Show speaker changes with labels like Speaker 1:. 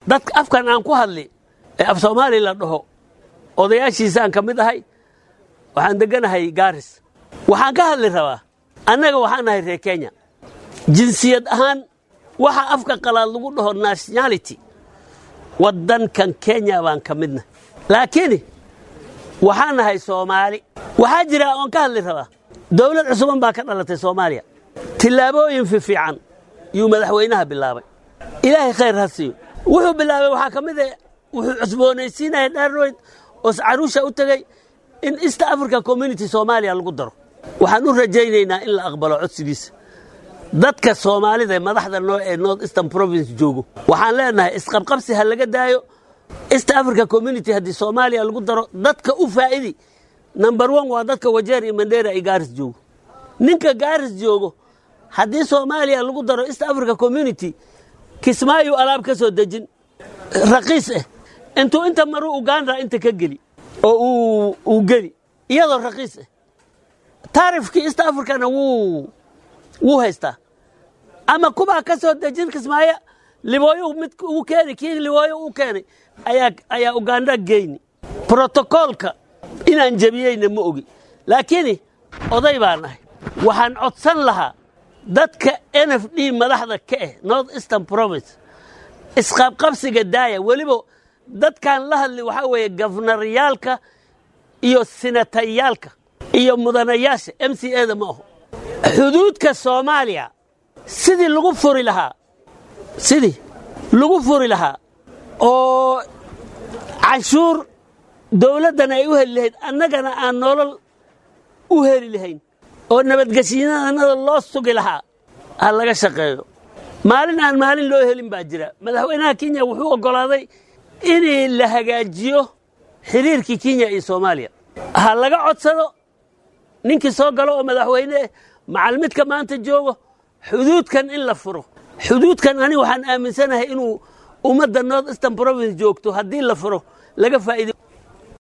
Speaker 1: dadka afkan aan ku hadli ee af soomaali la dhaho odayaashiisaan ka mid ahay waxaan degganahay gaaris waxaan ka hadli rabaa annaga waxaan nahay reer kenya jinsiyad ahaan waxa afka qalaad lagu dhaho nationality waddankan kenya baan ka midna laakiin waxaan nahay soomaali waxaa jira oon ka hadli rabaa dowlad cusuban baa ka dhalatay soomaaliya tillaabooyin fiifiican yuu madaxweynaha bilaabay ilaahay khayr ha siiyo wuxuu bilaabay waxaa ka mid a wuxuu cusboonaysiinaya dhaarroyd oo caruusha u tegey in east africa community soomaaliya lagu daro waxaan u rajaynaynaa in la aqbalo codsigiisa dadka soomaalida ee madaxda noo ee north eastern province joogo waxaan leenahay isqabqabsi ha laga daayo east africa community haddii soomaaliya lagu daro dadka u faa'idi number one waa dadka wajeer iyo mandheera ay gaaris joogo ninka gaaris joogo haddii soomaaliya lagu daro east africa community kismaayu alaab ka soo dejin raqiis ah intuu inta maruu uganda inta ka geli oo uu geli iyadoo raqiis ah taarifkii east africana wuu wuu haystaa ama kubaa ka soo dejin kismaayo libooyo mid ugu keeni kii libooyo uu keenay ayaa ayaa uganda geyni brotokoolka inaan jebiyeyna ma ogi laakiin oday baan ahay waxaan codsan lahaa dadka n f d madaxda ka ah north eastern province isqabqabsiga daaya weliba dadkan la hadli waxaa weeye gafnaryaalka iyo sinatayaalka iyo mudanayaasha m c eda ma aho xuduudka soomaaliya sidii lagu furi lahaa sidii lagu furi lahaa oo canshuur dowladdana ay u heli lahayd annagana aan nolol u heli lahayn oo nabadgeshiinada loo sugi lahaa ha laga shaqeeyo maalin aan maalin loo helin baa jira madaxweynaha kenya wuxuu oggolaaday in la hagaajiyo xiriirkii kenya iyo soomaaliya ha laga codsado ninkii soo galo oo madaxweyne ah macalmidka maanta joogo xuduudkan in la furo xuduudkan ani waxaan aaminsanahay inuu ummadda north eastern province joogto haddii la furo laga faa'iido